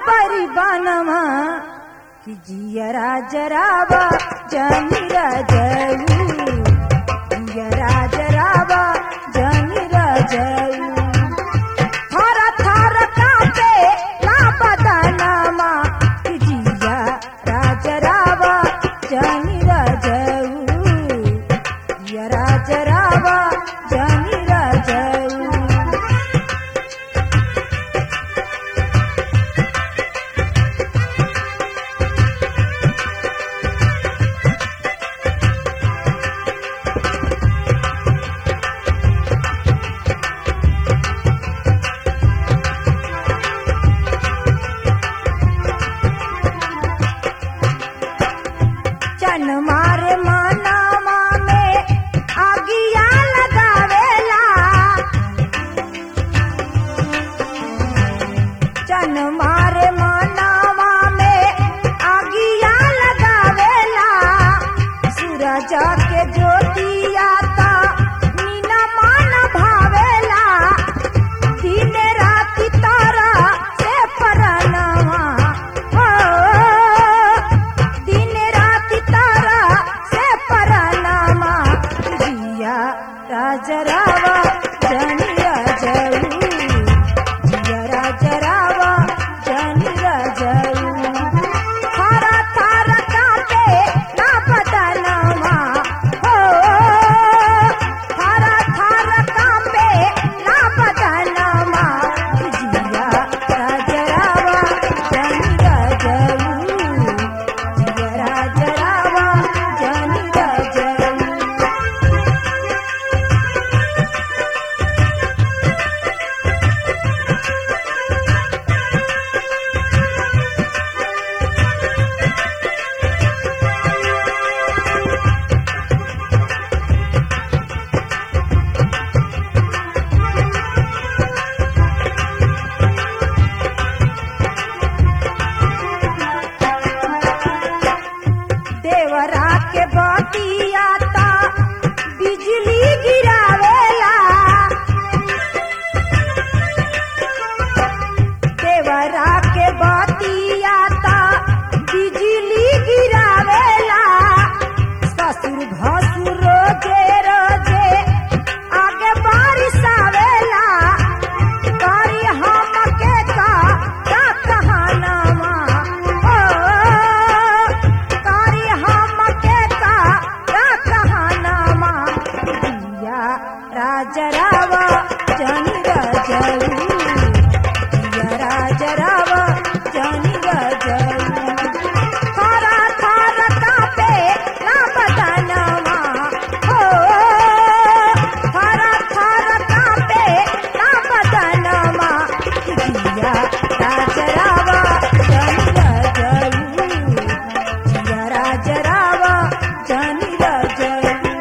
परी बनवा कि जियरा जरावा जनी रजऊ जियरा जरावा जनी रजऊ थर थर कापे ना बदनमा कि जिया राजरावा जनी रजऊ जिया राजरावा जनी रजऊ चन मारे मानावा में आगिया लगावेला चन मारे मानावा में आगिया लगावेला सूरज के ज्योतिया ता मीना मान भावेला दिन राति तारा से परनवा हो दिन राति तारा से परनामा जिया राजरावा जनी राजऊ जिया राजरावा जनी राजऊ थारा थारा कापे ना बदनमा हो थारा थारा कापे ना बदनमा जिया राजरावा जनी राजऊ जिया राजरावा जनी राजऊ देवरा के बतिया ता बिजली गिरावेला देवरा के बतिया ता बिजली गिरावेला ससुर भसुर रोजे रोजे आगे बारिश आवेला करी हम के का का कहानावा ओ करी हम के का का कहानावा दिया राजरावा जनी राजऊ दिया राजरावा जनी राजऊ थारा थारा कापे ना बदनवा हो थारा थारा कापे ना बदनवा जिया राजरावा जनी राजऊ जिया राजरावा जनी राजऊ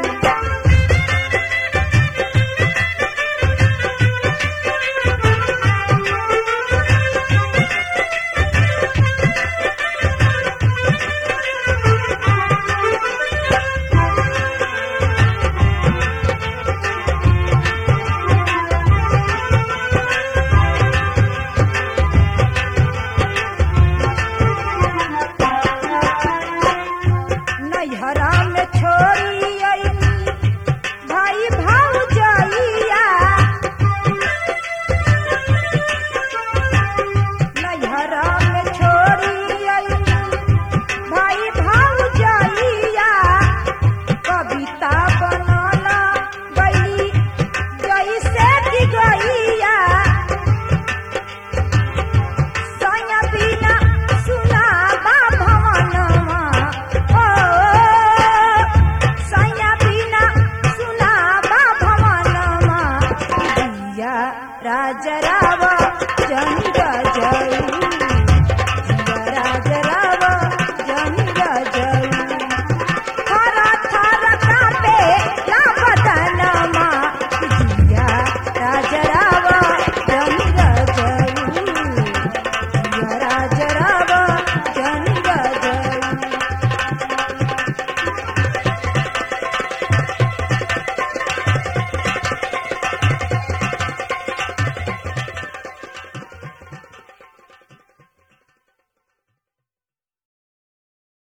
नैहरा में छोड़ी अइनी भाई भाउजइया नैहरा में छोड़ी अइनी भाई भाउजइया कविता बनला गई जैसे कि गईया सैया बिना सुना बा भवनमा ओ सैया बिना सुना बा भवनमा दिया राजरावा जनी राजऊ